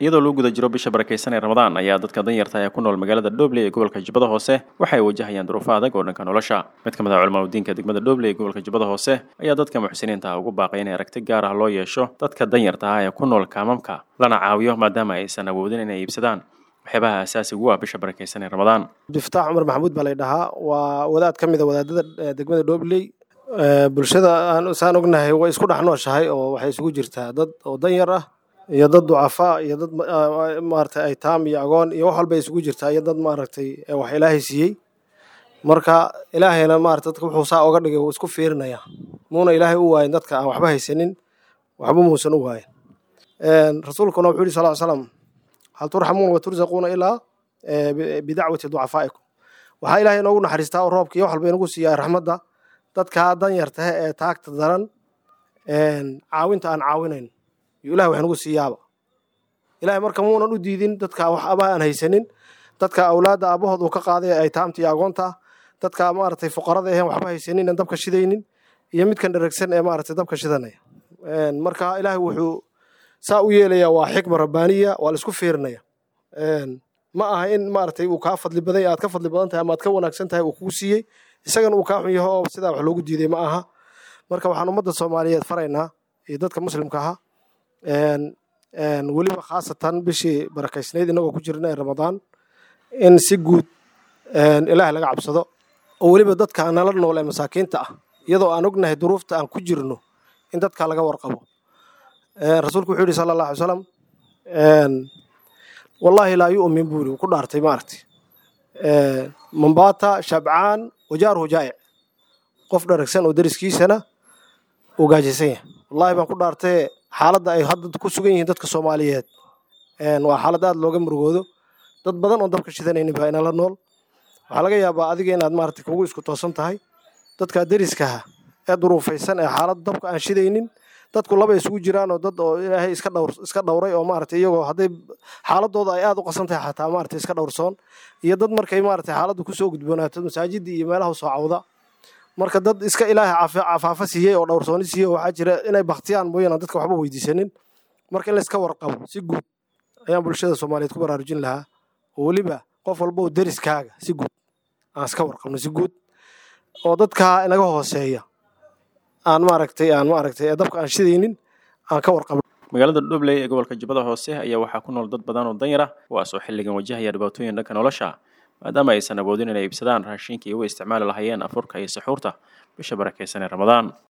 iyadoo lagu guda jiro bisha barakaysan ee ramadaan ayaa dadka danyarta ee ku nool magaalada dhobley ee gobolka jubbada hoose waxay wajahayaan duruufo adag oo dhanka nolosha mid ka mid ah culamaa udiinka degmada dhobley ee gobolka jubbada hoose ayaa dadka muxsiniinta ah ugu baaqay inay aragti gaar ah loo yeesho dadka danyarta ah ee ku nool kaamamka lana caawiyo maadaama aysan awoodin inay iibsadaan waxyaabaha asaasigu ah bisha barakaysan ee ramadaan abdifataax cumar maxamuud baa lay dhahaa waa wadaad ka mid a wadaadada degmada dhobley bulshada aan saan ognahay way isku dhex nooshahay oo waxay isugu jirtaa dad oo danyar ah iyo dad ducafaa iyo dad maaragtay aytaam iyo agoon iyo wax walba isugu jirtaa iyo dad maaragtay wax ilaahay siiyey marka ilaahayna maarata dadka wuxuu saa oga dhigay wuu isku fiirinaya muuna ilaahay u waayin dadka aan waxba haysanin waxba muusan u waayin rasuulkuna wuxuu yihi sal ly slam hal turxamuuna waturzaquuna ilaa bidacwati ducafaa'ikum waxaa ilaahay inoogu naxariistaa oo roobka iyo wax walba inagu siiyaa raxmadda dadkaa danyartahe ee taagta daran caawinta aan caawinayn iyo ilahay wax inagu siiyaaba ilahay marka muunan u diidin dadka wax abaha aan haysanin dadka awlaadda aabahood uu ka qaaday aytaamta iyo agoonta dadka maaragtay fuqarada aheen waxba haysanin aan dabka shidaynin iyo midkan dheragsan ee maaragtay dabka shidanaya marka ilaahay wuxuu saa u yeelaya waa xikma rabbaaniya waa la isku fiirinaya ma aha in maaragtay uu kaa fadli badan yahay aad ka fadli badan tahay ama aad ka wanaagsan tahay uu kuu siiyey isagana uu kaa xun yaho oo sidaa wax loogu diiday ma aha marka waxaan ummadda soomaaliyeed faraynaa iyo dadka muslimka aha weliba khaasatan bishii barakaysnayd inagoo ku jirna ee ramadaan in si guud ilaahay laga cabsado oo weliba dadka nala nool ee masaakiinta ah iyadoo aan ognahay duruufta aan ku jirno in dadka laga warqabo rasuulku wuxuu yihi sala allah alay slam wallaahi laa yu'min buu yiri ku dhaartay maaragtay mambata shabcaan wajaaruhu jaa'ic qof dharagsan oo deriskiisana uu gaajaysan yahay wallahi baan ku dhaartay xaaladda ay hadda ku sugan yihiin dadka soomaaliyeed waa xaalad aad looga murugoodo dad badan oo dabka shidanaynin baa inala nool waxaa laga yaabaa adiga inaad maaragtay kugu isku toosan tahay dadka deriskaha ee duruufaysan ee xaaladda dabka aan shidaynin dadku laba isugu jiraan oo dad oo ilaahay iska dhowr iska dhowray oo maaragtay iyagoo hadday xaaladooda ay aad u qasan tahay xataa maaragtay iska dhowrsoon iyo dad markay maaragtay xaaladdu kusoo gudboonaato masaajidii iyo meelaha soo cawda marka dad iska ilaahay cafaafa siiyey oo dhowrsooni siiyey waxaa jira inay baktiyaan mooyaan dadka waxba weydiisanin marka in layska warqabo si guud ayaan bulshada soomaaliyeed ku baraarujin lahaa oo weliba qof walba oo deriskaaga si guud aan iska warqabno si guud oo dadkaa inaga hooseeya aan maaragtay aan maaragtay dabka aan shidaynin aan ka warqabno magaalada dhobley ee gobolka jubbada hoose ayaa waxaa ku nool dad badan oo danyar ah kuwaas oo xilligan wajahaya dhibaatooyin dhanka nolosha maadaama aysan awoodin inay iibsadaan raashinkii u isticmaali lahayeen afurka iyo saxuurta bisha barakaysan ee ramadaan